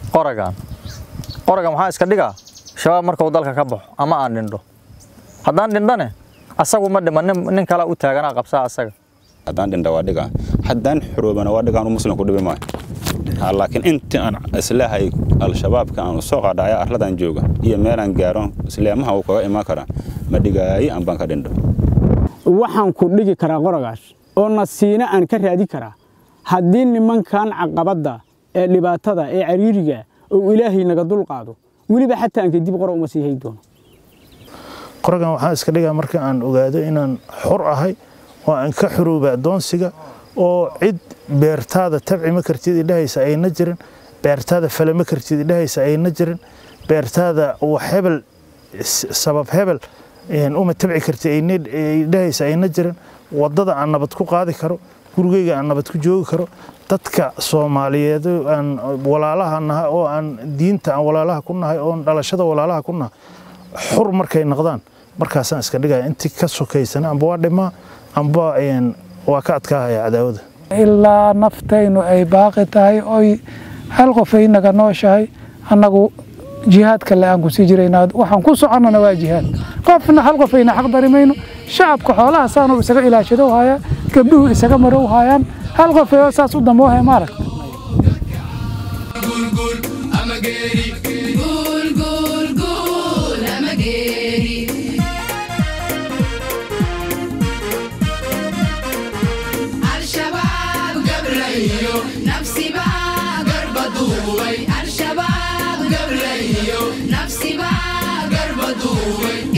qoragan qoragan waxaa iska dhigaa shabaab markuu dalka ka baxo ama aan dhindho haddaan dhindhane asagu ma dhima nin nin kala u taaganaa qabsaa asaga haddaan dhindha waa dhigaa haddaan xuroobana waa dhigaan muslimku dhibi maayo Ha, laakiin intii aan islahay al-shabaabka aan usoo qaadhacaya arladan jooga iyo meelaan gaaro islaamaha uu kaga imaan karaa ma dhigaayi aan baan ka dhindho waxaan ku dhigi karaa qoragaas oo nasiina aan ka raadi karaa haddii nimankan caqabadda ee dhibaatada ee cariiriga oo ilaahay naga dul qaado weliba xataa aan kadib qora uma sii hay doono qoragan waxaan iska dhigaa marka aan ogaado inaan xor ahay oo aan ka xorooba addoonsiga oo cid beertaada tabci ma kartid idhahaysa ayna jirin beertaada fale ma kartid idhahaysa ayna jirin beertaada wax hebel s- sabab hebel een, uma tabci kartid ayna idhahaysa ayna jirin waddada aan nabad ku qaadi karo gurigeyga aan nabad ku joogi karo dadka soomaaliyeed oo aan walaalaha nahay oo aan diinta aan walaalaha ku nahay oo aan dhalashada walaalaha ku nahay xur markay noqdaan markaasaan iska dhigaya intii ka sokaysana amba waa dhimaa amba een, waa ka adkaahaya cadaawada ilaa naftaynu ay baaqi tahay oy hal qof ay naga nooshahay annagu jihaadka le aan ku sii jiraynaa waxaan ku soconnana waa jihaad qofna hal qof ayna xaq dari mayno shacabka xoolaha saanu isaga ilaashado hayaa gabdhuhu isaga marow hayaan hal qof oo saas u damoohaya maaragta Gul, gul, gul, amageri. Al-Shabaab gabrayo, nafsi baa garba duubay. Al-Shabaab gabrayo, nafsi baa garba duubay.